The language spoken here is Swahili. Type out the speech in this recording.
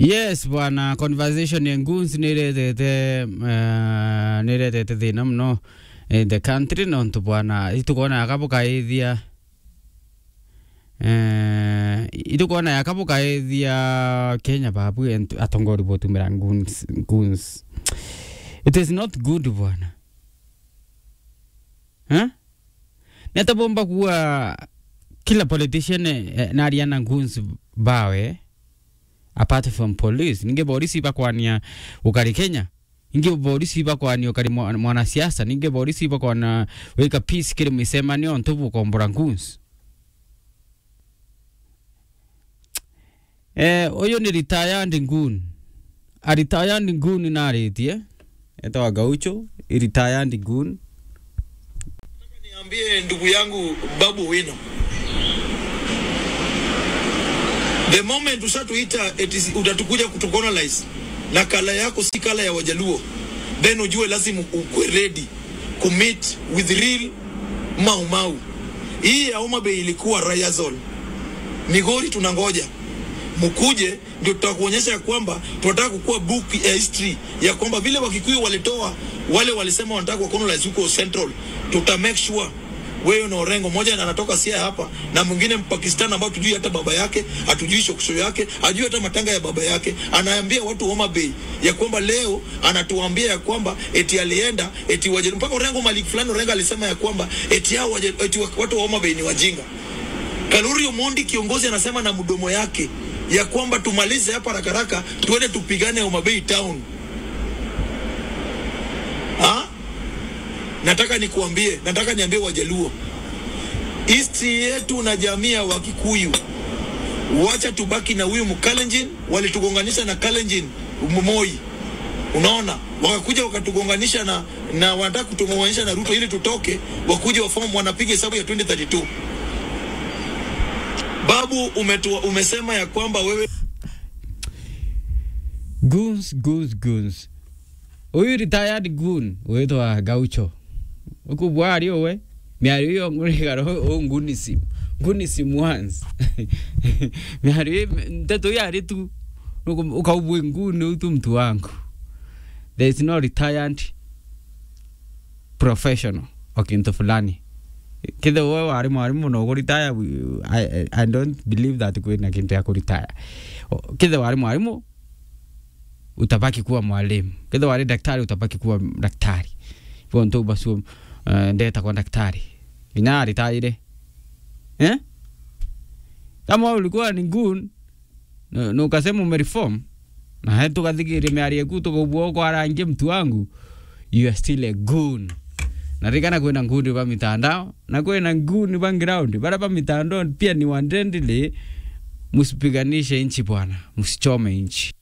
yes bwana conversation ya nguns niretete uh, niretete thina muno in the country nontu bwana itukona yakabukaithia uh, itukona yakabukaithia kenya babu entu- atongori botumira nguns, nguns it is not good bwana huh? netabomba kuwa kila politician eh, nariana nguns bawe apart from police ninge polisi bakwania ukari kenya ninge polisi bakwania ukari mwa- mwanasiasa ninge polisi bakwana weka peace kiri misemanio ntubu kombora nguns eh uyu ni retired ngun a retired ngun naritie etawa gaucho i retired ngun Niambie ndugu yangu Babu Wino, the moment ushatuita eti utatukuja kutucolonize na kala yako si kala ya Wajaluo, then ujue lazima ukwe ready commit with real mau mau. Hii ya Homa Bay ilikuwa Rayazol, Migori tunangoja mkuje, ndio tutakuonyesha ya kwamba tunataka kukuwa book ya history ya kwamba vile Wakikuyu walitoa wale walisema wanataka kuwa colonize huko Central, tuta make sure wewe na Orengo moja na anatoka Sia hapa na mwingine Mpakistan ambao tujui hata baba yake, hatujui shokisho yake, ajui hata matanga ya baba yake, anaambia watu Homa Bay ya kwamba leo anatuambia ya kwamba eti alienda eti waje mpaka Orengo malik fulani Orengo alisema ya kwamba eti hao waje eti watu wa Homa Bay ni wajinga. Kaluri Omondi kiongozi anasema na mdomo yake ya kwamba tumalize hapa haraka haraka, tuende tupigane Homa Bay town. Ha? Nataka nikuambie, nataka niambie Wajaluo, East yetu na jamii ya Wakikuyu, wacha tubaki na huyu Mkalenjin. Walitugonganisha na Kalenjin Moi, unaona, wakakuja wakatugonganisha na na wanataka kutugonganisha na Ruto ili tutoke, wakuja wafomu, wanapiga hesabu ya 2032. Babu umetua, umesema ya kwamba wewe guns guns guns uyu retired gun witwa gaucho ukubwa ari uwe miario iyo ngurigaro u ngunism ngunism once miario nteto yari tu Nuku- ukaubwe nguni utu mtu wangu there is no retired professional o kintu fulani kithe we wari mwarimu no kuritaya I, I, I don't believe that kwina kintu ya kuritaya O- kithe wari mwarimu utabaki kuwa mwalimu kithe wari daktari utabaki kuwa daktari hivyo ntu basi uh, ndeta kwa daktari nginya aritaire eh? kama ulikuwa ni gun na na ukasema umereform na he tukathigiria miario ku tukaubua kwarangie mtu wangu you are still a goon narikana kwina ngundi ba mitandao na kwina nguni ba ground bara ba mitandao pia ni wandendile msipiganishe nchi bwana msichome nchi